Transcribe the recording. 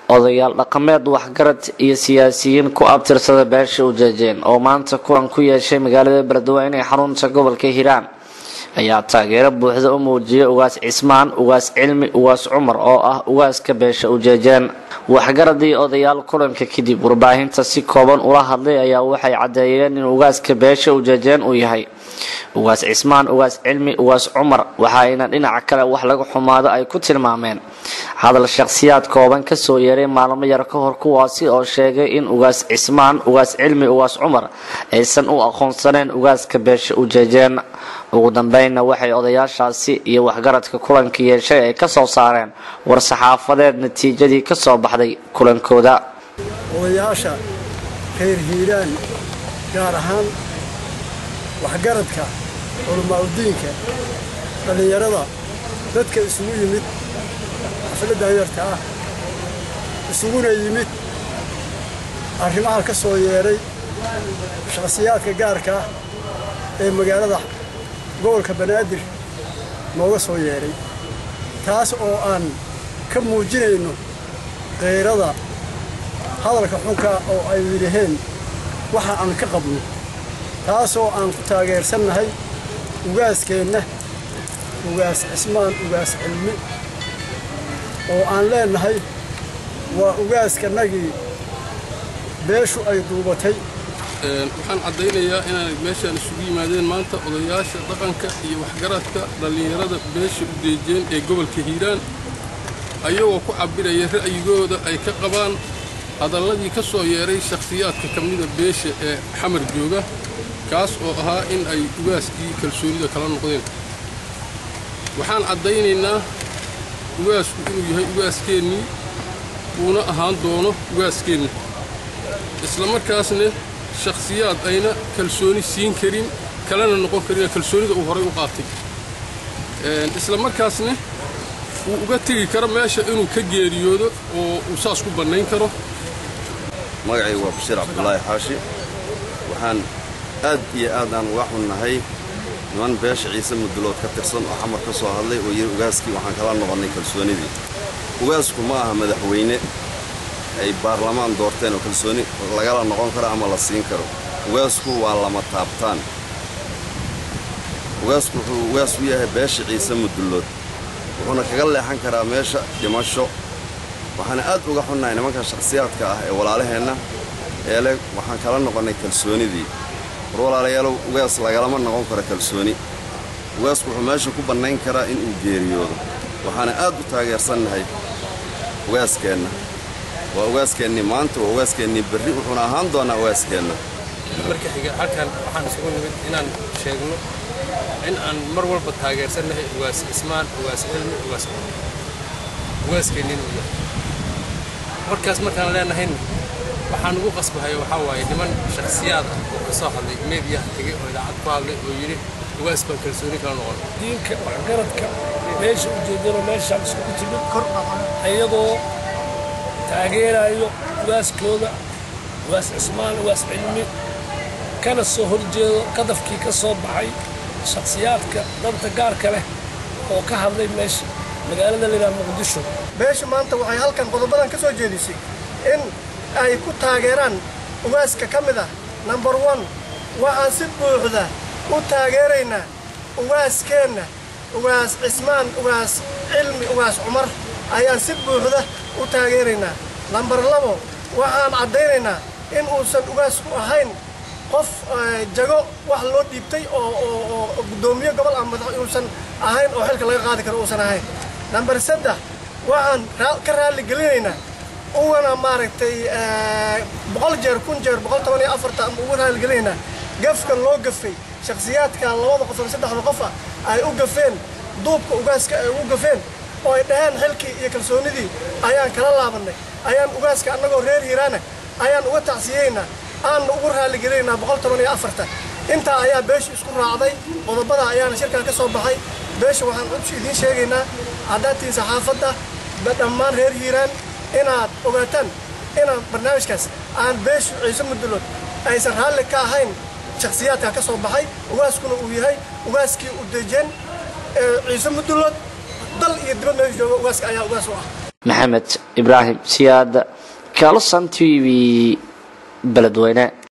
odayaal dhaqameed waxgarad iyo siyaasiyiin ku abtirsada beesha ujeejeen oo maanta kulan ku yeeshay magaalada beledweyne ee xarunta gobolka hiiraan ayaa taageero buuxda u muujiyay ugaas cismaan ugaas cilmi ugaas cumar oo ah ugaaska beesha ujeejeen waxgaradii odayaal kulanka kadib warbaahinta si kooban ula hadlay ayaa waxay caddeeyeen in ugaaska beesha ujeejeen uu yahay ugaas cismaan ugaas cilmi ugaas cumar waxaayna dhinaca kale wax laga xumaado ay ku tilmaameen hadal shakhsiyaad kooban kasoo yeeray maalmo yar ka hor kuwaasi oo sheegay in ugaas cismaan ugaas cilmi ugaas cumar aysan u aqoonsaneen ugaaska beesha ujeejeen ugu dambeynna waxay odayaashaasi iyo waxgaradka kulanka yeeshay ay kasoo saareen war-saxaafadeed natiijadii kasoo baxday kulankooda odayaasha reer hiiraan gaar ahaan waxgaradka culamaaudiinka dhallinyarada dadka isugu yimid xafladda yarta ah isuguna yimid arrimaha ka soo yeedhay shakhsiyaadka gaarka ah ee magaalada gobolka banaadir nooga soo yeedhay taas oo aan ka muujinayno kayrada hadalka xunka oo ay yidhaheen waxa aan ka qabno taasoo aan ku taageersannahay ugaaskeenna ugaas cismaan ugaas cilmi oo aan leennahay waa ugaaskanagii beeshu ay duubatay waxaan caddaynayaa inay meeshaan isugu yimaadeen maanta odayaasha dhaqanka iyo waxgaradka dhallinyarada beesha udeejeen ee gobolka hiiraan ayagoo ku cabbiraya ra'yigooda ay ka qabaan hadalladii ka soo yeedhay shakhsiyaadka ka mida beesha ee xamar jooga kaas oo ahaa in ay ugaaskii kalsoonida kala noqdeen waxaan caddaynaynaa ugaasku inuu yahay ugaaskeennii uuna ahaan doono ugaaskeenna isla markaasna shakhsiyaad ayna kalsooni siin karin kalena noqon karin kalsoonida uu horay u qaatay isla markaasna uu uga tegi karo meesha inuu ka geeriyoodo oo uu saas ku bannayn karo magacaygu waa bashiir cabdulaahi xaashi waxaan aad iyo aad aan uga xunnahay niman beesha ciise mudulood ka tirsan oo xamar ka soo hadlay oo yidhi ugaaskii waxaan kala noqonnay kalsoonidii ugaasku ma aha madaxweyne ay baarlamaan doorteen oo kalsooni lagala noqon karo ama la siin karo ugaasku waa lama taabtaan ugaasku wuxuu ugaas u yahay beesha ciise mudullood wuxuuna kaga leexan karaa meesha dhimasho waxaana aad uga xunnahay nimanka shakhsiyaadka ah ee walaalaheenna ee leh waxaan kala noqonnay kalsoonidii war walaalayaalow ugaas lagalama noqon karo kalsooni ugaasku wuxuu meesha ku bannayn karaa inuu geeriyoodo waxaana aad u taageersannahay ugaaskeenna waa ugaaskeenni maanta waa ugaaskeenni berri wuxuuna ahaan doonaa ugaaskeenna marka xiga halkan waxaan isugu nimid inaan sheegno in aan mar walba taageersannahay ugaas cismaan ugaas cilmi ugaas ugaaskeennin uu yahay markaas markaan leenahayn waxaan ugu qasbahay waxaa waaye niman shakhsiyaad ah oo ka soo hadlay meediyaha tegey oo idaacad ku hadlay oo yidhi ugaas baan kalsooni kala noqon diinka waxgaradka meesha ujeedano meeshaan isugu timid ayagoo taageerayo ugaaskooda ugaas cismaan ugaas cilmi kana soo horjeedo qadafkii ka soo baxay shakhsiyaadka danta gaarka leh oo ka hadlay meesha magaalada layidhaha muqdisho beesha maanta waxay halkan qodobadan ka soo jeedisay in ay ku taageeraan ugaaska ka mid ah number one waxaan si buuxda u taageeraynaa ugaaskeenna ugaas cismaan ugaas cilmi ugaas cumar ayaan si buuxda u taageeraynaa lambar labo waxaan caddaynaynaa in uusan ugaasku ahayn qof jago wax loo dhiibtay oo guddoomiye gobol ah madax uusan ahayn oo xilka laga qaadi karo uusan ahayn nambar saddex waxaan ka raalligelinaynaa ugana maaragtay boqol jeer kun jeer boqol toban iyo afarta ama ugu raalligelinaynaa gafka loo gafay shakhsiyaadka labada qof ama saddexda qof ah ay u gafeen duubka ugaaska ay ugu gafeen oo ay dhaheen xilkii iyo kalsoonidii ayaan kala laabannay ayaan ugaaska annagoo reer hiiraana ayaan uga tacsiyeynaa aanna ugu raalligelinaynaa boqol toban iyo afarta intaa ayaa beesha isku raacday qodobada ayaana shirkan ka soo baxay beesha waxaan cudsi idiin sheegaynaa haddaatiin saxaafadda dhammaan reer hiiraan inaad ogaataan inaan barnaamijkaas aan beeshu ciise mudulood aysan raalli ka ahayn shakhsiyaadka ka soo baxay ugaaskuna uu yahay ugaaskii u dejeen ciise mudulood dal iyo dibad meesha jooga ugaaska ayaa ugaas u ah maxamed ibraahim siyaad kalson t v beledweyne